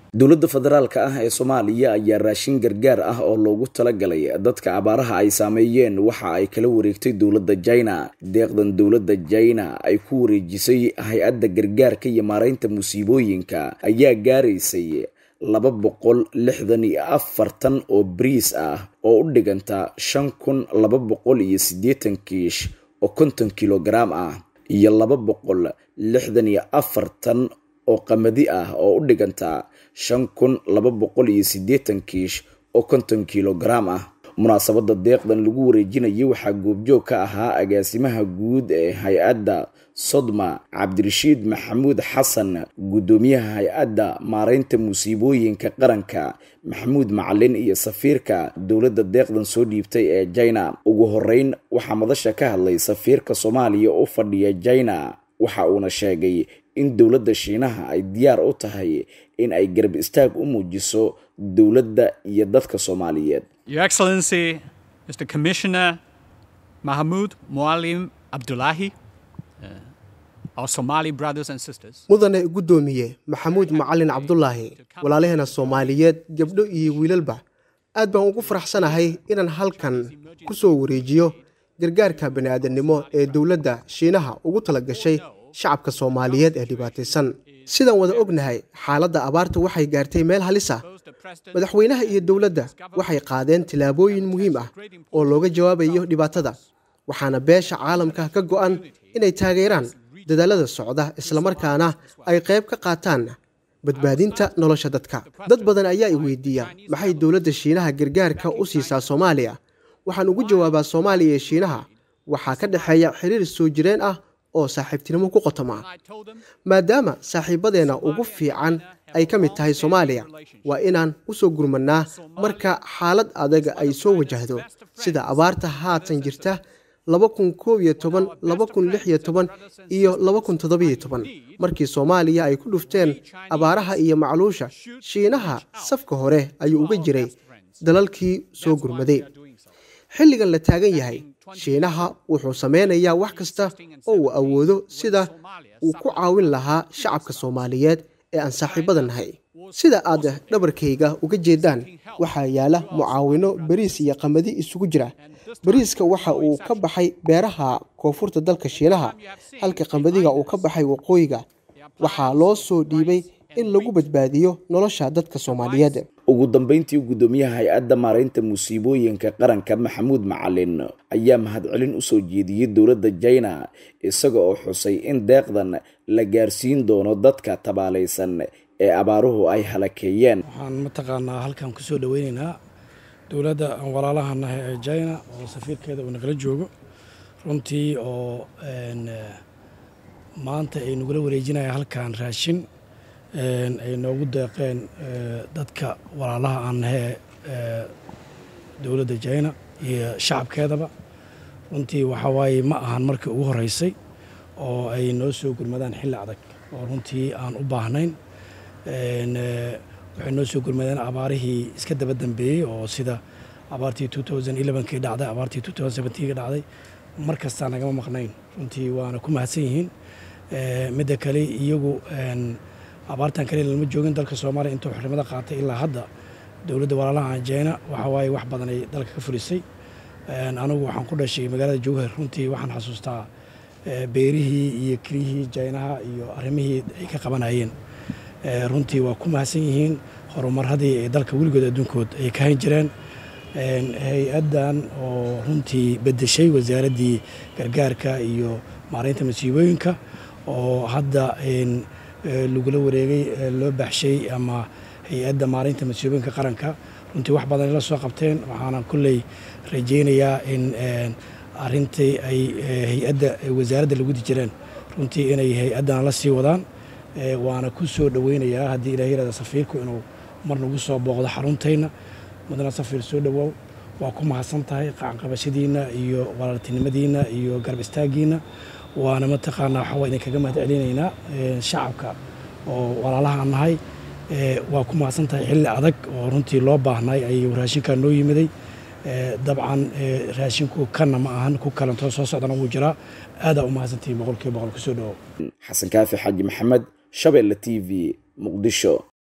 dowladda federaalka ah ee soomaaliya ayaa raashin gargaar ah oo loogu talagalay dadka abaaraha ay saameeyeen waxa ay kala wareegtay dowladda jina deeqdan dowladda jina ay ku wareejisay hay-adda gargaarka iyo maareynta musiibooyinka ayaa gaaraysay laba boqol lixdan iyo afartan oo bariis ah oo u dhiganta shan kun laba boqol iyo siddeetan kiish oo konton kilogaram ah iyo laba boqol lixdan iyo afartan oo qamadi ah oo u dhiganta shan kun laba boqol iyo siddeetan kiish oo konton kilogaram ah munaasabadda deeqdan lagu wareejinayay waxaa goobjoog ka ahaa agaasimaha guud ee hay-adda sodma cabdirashiid maxamuud xasan guddoomiyaha hay-adda maareynta musiibooyinka qaranka maxamuud macalin iyo safiirka dowladda deeqdan soo dhiibtay ee jina ugu horeyn waxaa madasha ka hadlay safiirka soomaaliya u fadhiya jina waxa uuna sheegay in dowladda shiinaha ay diyaar u tahay in ay garab istaag u muujiso dowladda iyo dadka soomaaliyeed Your Excellency, Mr. Commissioner Mahmoud Mualim Abdullahi, uh, our Somali brothers and sisters, mudane guddoomiye maxamuud macalin cabdulaahi walaalaheena soomaaliyeed gabdho iyo wiilalba aad baan ugu faraxsanahay inaan halkan ku soo wareejiyo gargaarka bani'aadamnimo ee dowladda shiinaha ugu tala gashay shacabka soomaaliyeed ee dhibaataysan sidaan wada ognahay xaaladda abaarta waxay gaartay meel halis ah madaxweynaha iyo dowladda waxay qaadeen tillaabooyin muhiim ah oo looga jawaabayo dhibaatada waxaana beesha caalamka ka go'an inay taageeraan dadaalada socda islamarkaana ay qayb ka qaataan badbaadinta nolosha dadka dad badan ayaa i weydiiya maxay dowladda shiinaha gargaarka u siisaa soomaaliya waxaan ugu jawaabaa soomaaliya iyo shiinaha waxaa ka dhexeeya xiriir soo jireen ah oo saaxiibtinimo ku qotoma maadaama saaxiibadeenna ugu fiican ay ka mid tahay soomaaliya waa inaan u soo gurmannaa marka xaalad adaga ay soo wajahdo sida abaarta haatan jirta laba kun koob iyo toban laba kun lix iyo toban iyo laba kun toddobiyo toban markii soomaaliya ay ku dhufteen abaaraha iyo macluusha shiinaha safka hore ayuu uga jiray dalalkii soo gurmaday xilligan la taagan yahay shiinaha wuxuu sameynayaa wax kasta oo uu awoodo sida uu ku caawin lahaa shacabka soomaaliyeed ee aan saaxiibada nahay sida aad dhabarkayga uga jeedaan waxaa yaala mucaawino bariis iyo qamadi isugu jira bariiska waxa uu ka baxay beeraha koonfurta dalka shiinaha halka qamadiga uu ka baxay waqooyiga waxaa loo soo dhiibay in lagu badbaadiyo nolosha dadka soomaaliyeed ugu dambeyntii guddoomiyaha hay-adda maareynta musiibooyinka qaranka maxamuud macalin ayaa mahadcelin u soo jeediyey dowladda jina isaga oo xusay in deeqdan la gaarsiin doono dadka tabaalaysan ee abaaruhu ay halakeeyeen waxaan mataqaanaa halkan ku soo dhoweyneynaa dowladda aan walaalaha nahay ee jina oo safiirkeeda uu nagala joogo runtii oo maanta ay nagula wareejinaya halkan raashin ay noogu deeqeen dadka walaalaha aan nahay ee dowladda jina iyo shacabkeedaba runtii waxaa waaye ma ahan markii ugu horeysay oo ay noo soo gurmadaan xilli adag oo runtii aan u baahnayn waxay noo soo gurmadeen abaarihii iska daba dambeeyey oo sida abaartii kii dhacday abaartii kii dhacday mar kastaa nagama maqnayn runtii waana ku mahadsan yihiin midda kale iyagu abaartan kaliya lama joogin dalka soomaaliya intuu xurrimada qaatay ilaa hadda dowladda walaalaha jeyna waxa waaye wax badan ay dalka ka fulisay anigu waxaan ku dhashay magaalada jowhar runtii waxaan xasuustaa beerihii iyo keliyihii jeynaha iyo arrimihii ay ka qabanayeen runtii waa ku mahadsan yihiin horumaradii ay dalka weligood adduunkood ay ka hayn jireen hay-addan oo runtii bedeshay wasaaraddii gargaarka iyo maareynta masiibooyinka oo hadda lagula wareegay loo baxshay ama hay-adda maareynta masiibooyinka qaranka runtii wax badan la soo qabteen waxaana kolley rajaynayaa in arintii ay hay-adda wasaaradda lagu di jireen runtii inay hay-addana la sii wadaan waana ku soo dhoweynayaa haddii ilaah yirahda safiirku inuu mar nagu soo booqdo xaruntayna mudana safiir soo dhowow waa ku mahadsan tahay qacanqabashadiinna iyo walaaltinimadiinna iyo garab istaaggiinna waana mataqaanaa waxaa waa idinkaga mahad celinaynaa shacabka oo walaalaha nahay waa ku mahadsan tahay xilli adag oo runtii loo baahnay ayuu raashinkaa noo yimiday dabcan raashinku kanna ma ahan ku kalantoo soo socdana wuu jiraa aadaa u mahadsantihiin boqolkiiba boqol kusoo dhowow xasan kaafi xaaji maxamed shabeelle t v muqdisho